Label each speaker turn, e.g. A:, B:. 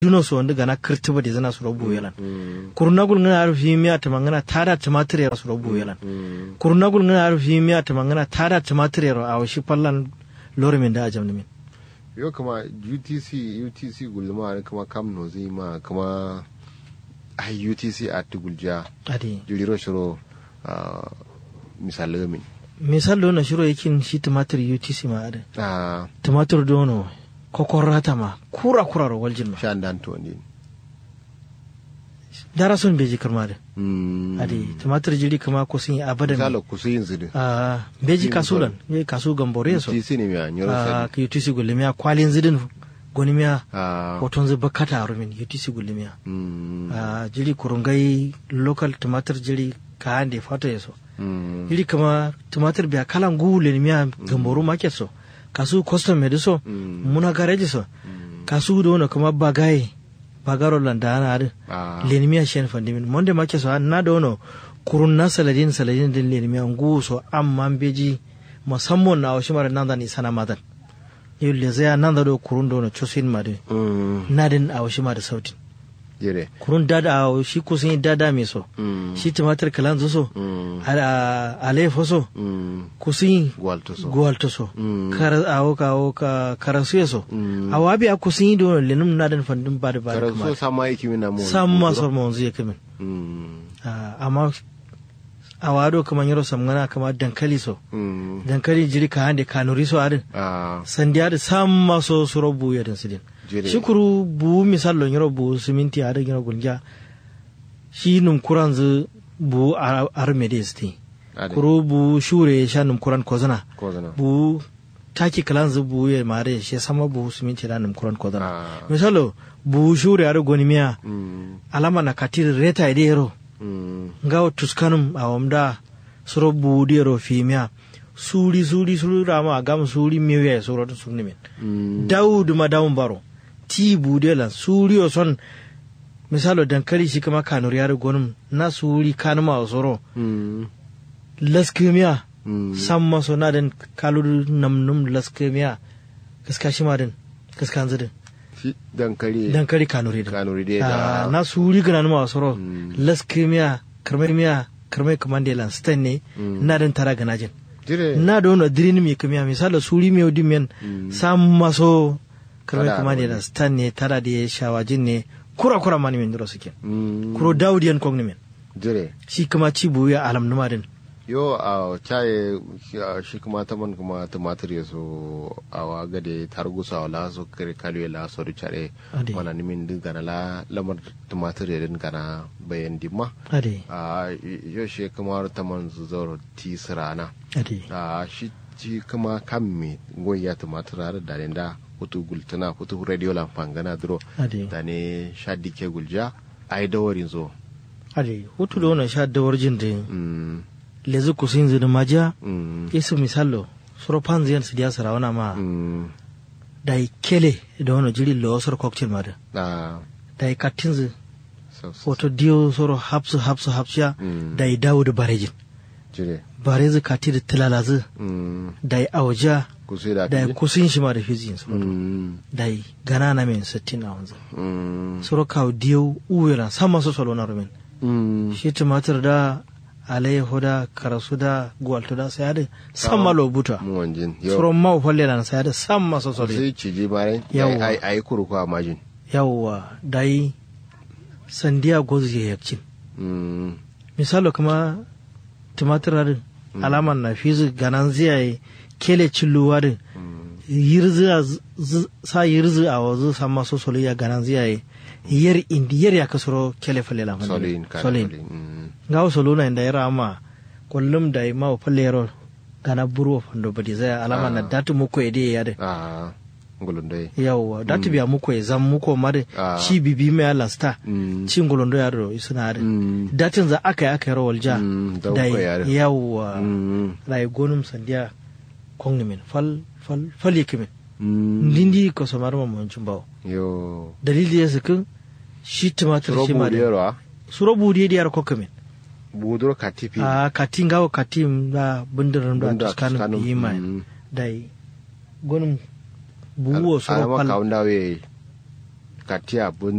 A: duno so wanda gana kirtiba da zana su rabu yalan kurunagul ngana arfi miya ta mangana tada tumatir ya su rabu yalan kurunagul ngana arfi miya ta mangana tada tumatir ya a washi fallan lorimin da ajam min
B: yo kama utc utc gulma ne kama kam no zai ma kama ai utc a tugulja
A: adi
B: jiriro shiro misali min
A: misal do na shiro yakin shi tumatir utc ma ada
B: a
A: tumatir dono kokorata ma kura kura ro waljin ma
B: shan dan to ne
A: dara son beji karma da adi tumatir jiri kama ko sun yi abadan
B: misali ku su yin zidi
A: a beji kasulan ye kasu gambore so
B: utc ne mai nyoro
A: a
B: sani
A: ka utc gulmiya kwalin zidin gonimiya
B: a
A: hoton zai bakata a rumin utc gulmiya
B: mm,
A: a jiri kurungai local tumatir jiri ka hande fata ya so
B: mm,
A: jiri kama tumatir biya kalan gule miya gamboru market so kasu custom made so
B: Mm.
A: muna gareji so
B: mm,
A: kasu da wani kama bagaye bagaro landa ana adi
B: a
A: lenimiya shen fandimin monde market so na da wani kurun na saladin saladin din lenimiya ngu so amma beji musamman na wasu mara nan da ni sana madan yau le zai nan da do kurun da wani chosin ma da
B: mm,
A: nadin a wasu ma da sautin
B: jire
A: kurun dada a shi kusan yi dada mai so
B: mm,
A: shi tumatir kalan so
B: mm,
A: alefo so
B: mm,
A: kusin
B: gwalto so
A: gwalto so
B: Mm.
A: kara awo ka awo ka karansu so
B: Mm.
A: awabi a kusin yi don lenum na dan fandin ba da ba da
B: kara so
A: kuma
B: sama yake mina mu
A: sam ma so mo zai kamin
B: mm,
A: Ah, amma awado kaman yaro samgana kama dankali so
B: mm,
A: dankali jiri ka hande kanuri so adin
B: a
A: sandiya da sam ma so suro bu ya dan sidin
B: jire
A: shukuru bu misal yaro bu siminti a da yaro gulja shi num kuran zu bu armedes ti
B: Ade.
A: kuro bu shure sha num kuran kozana
B: ko zana
A: bu taki kalan zu bu ya mare shi sama bu siminti da num kuran kozana
B: a
A: misalo bu shure ar goni miya
B: mm,
A: alama na katir reta ide yaro
B: mm,
A: ngawo tuskanum a wamda suro bu di yaro fi miya suri suri suri rama gam suri miyo ya suro tun sunni min
B: mm,
A: dawudu ma dawun baro ti budela suri o son misalo dankali shi kama kanuri yaro gonum na suri kanuma o soro
B: mm,
A: laskimiya
B: mm,
A: sam maso na den kaluru namnum laskimiya kaska shi ma den kaska zidin
B: shi dankali
A: dankali kanuri den
B: kanuri dai
A: Ah,
B: da
A: na suri gana numa o soro
B: Mm.
A: laskimiya karmamiya karmai kamande lan stan ne
B: Mm.
A: na den tara ganajin
B: jire
A: na da wani dirini mai kamiya misali suri mai odi men
B: Mm.
A: sam maso karmai
B: Tada
A: kamande
B: wani.
A: lan stan ne tara da ya shawajin ne kura kura mani min duro suke
B: mm,
A: kuro dawudiyan kogni men
B: jire
A: shi kuma ci buya alam numa din
B: yo a caye shi kuma ta man kuma tumatir ya so a waga da targusa wala so kare kalwe la so da care
A: Ade.
B: wana nimin din gana la lamar tumatir ya din gana bayan dimma
A: ade
B: a yo shi kuma ta man zoro ti sirana
A: ade
B: a shi shi kuma kan me goya tumatir har da ne da hutu gultuna hutu radio lan fangana duro
A: ade
B: da ne shadike gulja ai dawarin zo
A: ade hutu da wannan sha dawar jin da
B: mm
A: lezu kusin zini majiya
B: mm
A: isu misalo suro panziyan su diya sarawana ma
B: mm
A: da i kele da wani jiri lo soro cocktail ma da
B: a
A: da i katinzi
B: so- so-
A: foto diyo soro hapsu hapsu hapsya
B: Mm.
A: da i dawo da barejin
B: jire
A: barezi kati da tilalazi
B: Mm,
A: da i auja
B: ku sai da
A: da i
B: kaji?
A: kusin shi ma da fiziyin soro
B: Mm,
A: da i gana na men sittin a wanzu
B: mm,
A: soro kawo diyo uwera sama su solo na rumin
B: mm,
A: shi tumatir da alayyahu da karasu da gwalto da sai da sama lo buta
B: mu wanjin
A: soro
B: yau
A: ma ufalle na sai da sama su
B: ku
A: solo
B: sai ciji bare
A: Yawwa.
B: ai ai kuru ko amajin
A: yawwa da i sandiya gozu ya yakcin
B: Mm,
A: misalo kuma tumatir harin alaman na fizu ganan ziyaye kele cilluwa din
B: mm,
A: yirzi a z- z- sa yirzi a wazu sama so solo ya ganan ziyaye yar indi yar ya kasoro kele falle la
B: solin kana
A: solin
B: solin mm,
A: ngawo solo na inda yara ama kullum da ma falle yaro gana buru fando badi zai alama na
B: Ah.
A: datu muko ede ya de
B: a ngulundai
A: yawwa datu biya muko ya zam muko mare
B: Ah.
A: ci bibi mai alasta
B: Mm,
A: cin golondo ya ro isuna de
B: mm,
A: datin za aka yi aka yi rawar ja
B: Mm, da
A: da
B: uku yare.
A: yawwa
B: mm,
A: rai gonum sandiya kongni min fal fal fal yake min
B: mm,
A: ndindi ko samar ma mun bawo
B: yo
A: dalili ya sakin shi tumatir shi ma
B: robu
A: da
B: yaro
A: suro budi da yar kokka min
B: buduro katifi
A: a katin gawo katin da bundirin da
B: Bunda
A: tuskanin
B: Tuscanum,
A: yi mai
B: mm.
A: dai gonum buwo suro
B: alama
A: fal
B: kaunda we katia bun